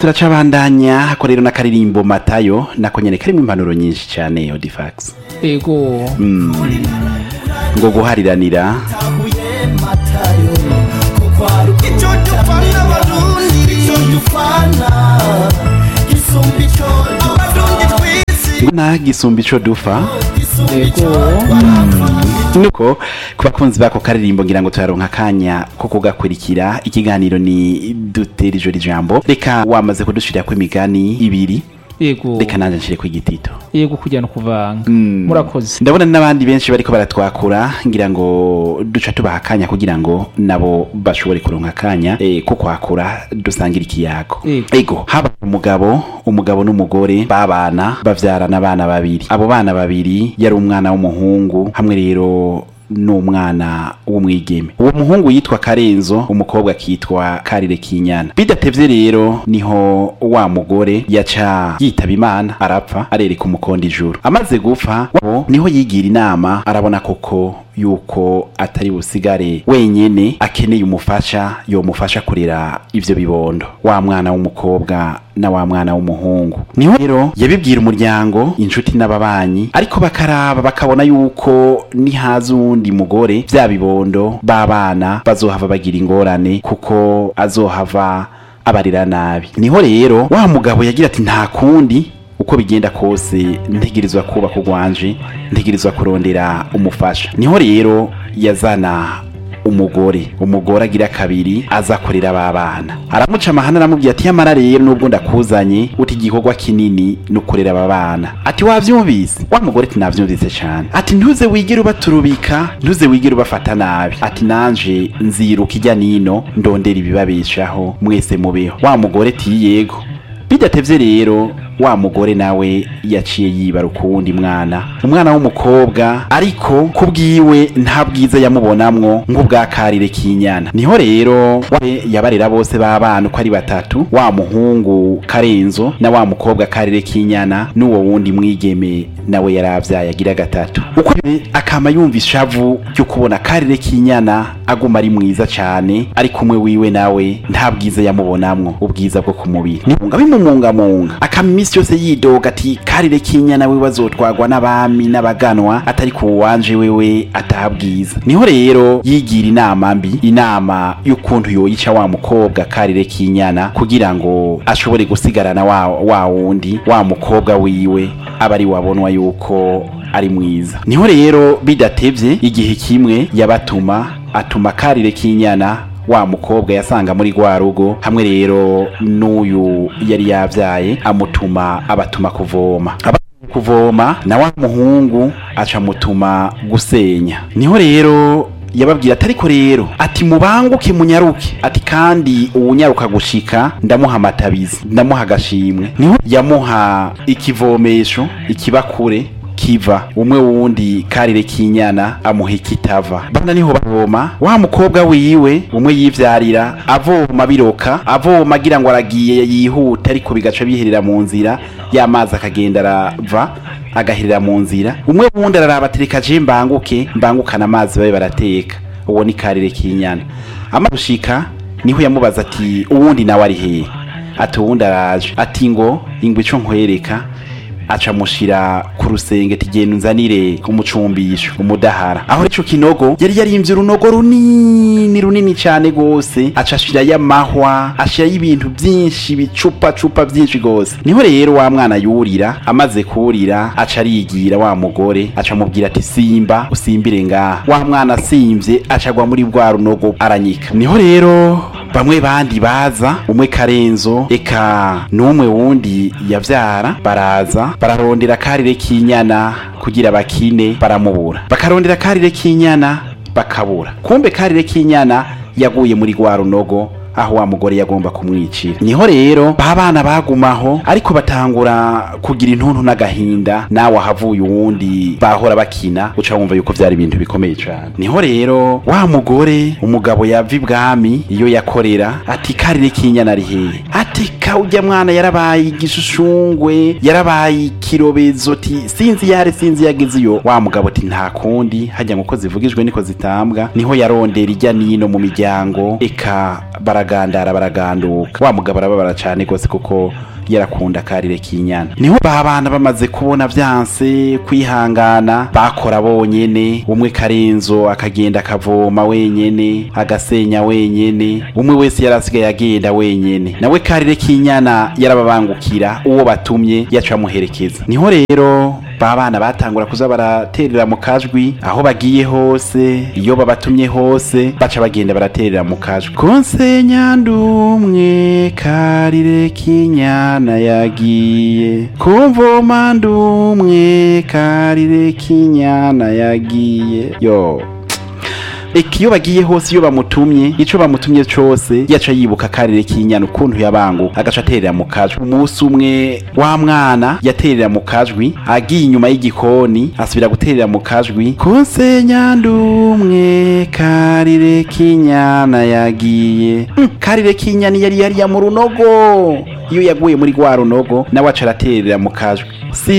turacabandanya ko rero n'akaririmbo matayo nako nyene karimo impanuro nyinshi cyane odifax ego ngo guhariranira icyo dupfana abarundi icyo dupfana gisumba icyo abarundi twisi ngo nta gisumba ico dufa gisumba icyo ego nuko ku bakunzi bako karirimbo ngira ngo turaronka akanya ko kugakurikira ikiganiro ni dutera ijoro ijambo reka wamaze kudushirira imigani ibiri ego reka nanje nshire ku igitito ego kujyana kuvanga Mm. murakoze ndabona n'abandi benshi bariko baratwakura ngira ngo duca tubaha akanya kugira ngo nabo bashobore kuronka akanya eh, ko kwakura dusangira ikiyago Ego. ego haba umugabo umugabo n'umugore babana bavyarana abana babiri abo bana babiri yari umwana w'umuhungu hamwe rero n'umwana w'umwigeme uwo muhungu yitwa karenzo umukobwa akitwa karire kinyana bidatevye rero niho wa mugore yaca yitaba imana arapfa arereka umukondo ijuru amaze gupfa wabo niho yigira inama arabona koko yuko atari busigare wenyene akeneye umufasha yomufasha kurera ivyo bibondo wa mwana w'umukobwa na wa mwana w'umuhungu niho rero yabibwira umuryango inshuti n'ababanyi ariko bakaraba bakabona yuko nihaza uwundi mugore vya bibondo b'abana bazohava bagira ingorane kuko azohava abarira nabi niho rero wa mugabo yagira ati nta kundi uko bigenda kose ntegerezwa kubaka urwanje ntegerezwa kurondera umufasha niho rero yazana umugore umugore agira kabiri aza kurera aba bana aramuca amahana aramubwira ati yamara rero nubwo ndakuzanye uti igikorwa kinini ni ukurera aba bana ati wavyumvise wa mugore ati navyumvise cane ati ntuze wigere ubaturubika ntuze wigere ubafata nabi ati nanje nziruka ijya nino ndondera ibibabeshaho mwese mubeho wa mugore ati yego bidatevye rero wa mugore nawe yaciye yibaruka uwundi mwana umwana w'umukobwa ariko kubwiwe nta bwiza yamubonamwo nk'ubwa karire k'inyana niho rero we yabarera bose b'abana uko ari batatu wa muhungu karenzo na wa mukobwa karire k'inyana n'uwo wundi mwigeme nawe yaravyaye agira gatatu uko biri, akama yumva ishavu ryo kubona karire k'inyana aguma ari mwiza cane ari kumwe wiwe nawe nta bwiza yamubonamwo ubwiza bwo ku mubiri nimunga bimumungamunga akama iminsi yose yidoga ati karire k'inyana we bazotwagwa n'abami n'abaganwa atari ku wanje wewe atabwiza niho rero yigira inama mbi inama y'ukuntu yoyica wa mukobwa karire k'inyana kugira ngo ashobore gusigarana wa, wa wundi wa mukobwa wiwe aba ari wabonwa yuko ari mwiza niho rero bidatevye igihe kimwe yabatuma atuma karire k'inyana wa mukobwa yasanga muri rwa rugo hamwe rero n'uyu yari yavyaye amutuma abatuma kuvoma Aba- kuvoma na wa muhungu aca mutuma gusenya niho rero yababwira ati ariko rero ati mubanguke munyaruke ati kandi uwunyaruka gushika ndamuha amatabizi ndamuha agashimwe niho yamuha ikivomesho ikibakure kiva umwe wundi karire k'inyana amuha ikitava bana niho bavoma wa mukobwa wiwe umwe yivyarira avoma biroka avoma agira ngo aragiye yihuta ariko bigaca biherera mu nzira y'amazi akagenda arava agaherera mu nzira umwe wundi araraba atereka je mbanguke mbangukana amazi babe barateka uwo ni karire k'inyana amaze gushika niho yamubaza ati uwundi nawe ari hehe ati uwundi araje ati ngo ingwe ico nkwereka aca mushira ku rusenge tigenda unzanire umucumbisho umudahara aho ico kinogo yari yarimvye urunogo runini runini cane gose aca ashirayo amahwa ashirayo ibintu vyinshi bicupa cupa vyinshi gose niho rero wa mwana yurira amaze kurira aca arigira wa mugore aca amubwira ati simba usimbire ngaha wa mwana asimvye aca agwa muri bwa runogo aranyika niho rero bamwe bandi baza umwe karenzo eka n'umwe wundi yavyara baraza bararondera karire k'inyana kugira bakine baramubura bakarondera karire k'inyana bakabura kumbe karire k'inyana yaguye muri rwa runogo aho wa mugore yagomba kumwicira niho rero ba bana bagumaho ariko batangura kugira intuntu n'agahinda nawe ahavuye uwundi bahora bakina uca wumva yuko vyari ibintu bikomeye cane niho rero wa mugore umugabo yava ibwami iyo yakorera ati karire k'inyana ari hehe ati ka urya mwana yarabaye igisushungwe yarabaye ikirobezo ti sinzi yare sinzi yageze iyo wa mugabo ati nta kundi hajya ngo uko zivugijwe niko zitambwa niho yarondera ijya nino mu miryango eka bara baragandara baraganduka wa mugabo arababara cane gose kuko yarakunda karire k'inyana niho ba bana bamaze kubona vyanse kwihangana bakora bonyene umwe karenzo akagenda akavoma wenyene agasenya wenyene umwe wese yarasigaye agenda wenyene nawe karire k'inyana yarababangukira uwo batumye yaca amuherekeza niho rero ba bana batangura kuza baraterera mu kajwi aho bagiye hose iyo babatumye hose baca bagenda baraterera mu kajwi konsenya ndumwe karire k'inyana yagiye kumvoma ndumwe karire k'inyana yagiye yo Eka iyo bagiye hose iyo bamutumye ico bamutumye cose yaca yibuka karire k'inyana ukuntu yabangu agaca aterera mu kajwi umunsi umwe wa mwana yaterera mu kajwi agiye inyuma y'igikoni asubira guterera mu kajwi konsenya ndumwe karire k'inyana yagiye Mm, karire k'inyana yari yariya mu runogo iyo yaguye muri rwa runogo nawe aca araterera mu kajwi si